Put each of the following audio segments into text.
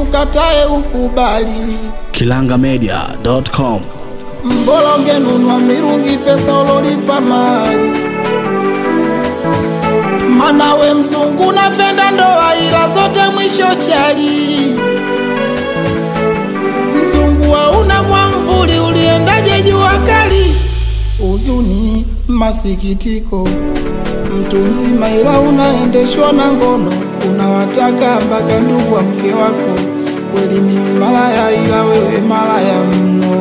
ukatae ukubali. kilangamedia.com Mbola ungenunua mirungi pesa ulolipa mali. Mana we mzungu napenda ndoa ila zote mwisho chali. Mzungu hauna mwamvuli uliendaje jua kali? Huzuni, masikitiko, mtu mzima ila unaendeshwa na ngono, unawataka mpaka ndugu wa mke wako. Kweli mimi malaya, ila wewe malaya mno.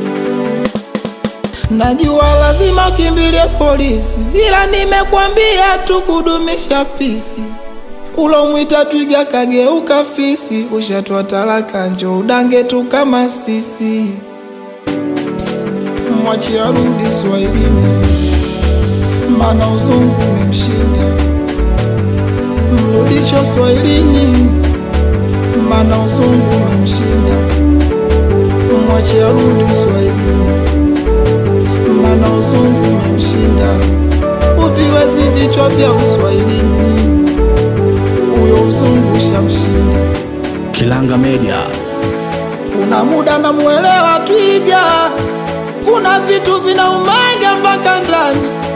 Najua lazima ukimbilie polisi, ila nimekwambia tu kudumisha pisi. Ulomwita twiga kageuka fisi, ushatwa talaka, njo udange tu kama sisi. Mwachi arudi Swahilini, mana uzungu umemshinda. Mrudisho Swahilini, mana uzungu umemshinda. Mwachi arudi Swahilini, mana uzungu umemshinda. Uviwezi vichwa vya Uswahilini, huyo uzungu shamshinda. Kilanga Media Kuna muda namuelewa twiga, kuna vitu vinaumaga mpaka ndani.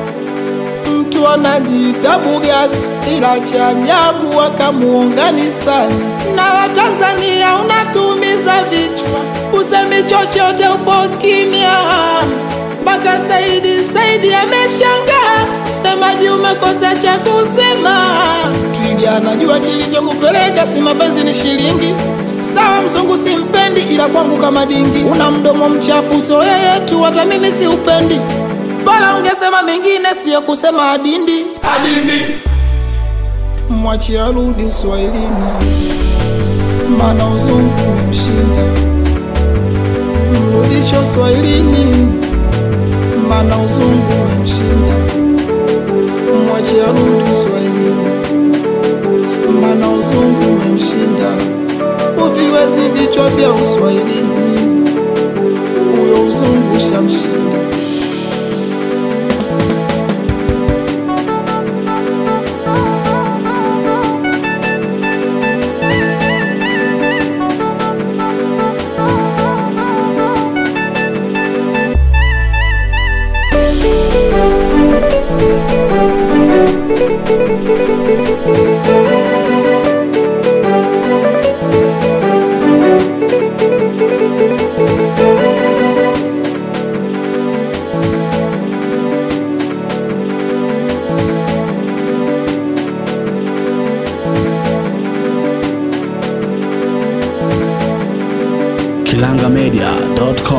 Mtu anajiita Bugatti, ila cha ajabu wakamuungani sana. Na Watanzania unatumiza vichwa, usemi chochote, upo kimya mpaka Saidi Saidi ameshangaa, msemaji umekosa cha kusema. Twiga anajua kilichokupeleka, si mapenzi ni shilingi. Sawa, mzungu simpendi, ila kwangu kama dingi. Una mdomo mchafu, so yeye tu, hata mimi si upendi. Bora ungesema mengine, siyo kusema adindi. Adindi mwachi arudi Uswahilini, mana uzungu umemshinda. Mrudisho Swahilini, mana uzungu umemshinda. Mwachi arudi Uswahilini, mana uzungu umemshinda. Uviwezi vichwa vya Uswahilini, huyo uzungu shamshinda. kilangamedia.com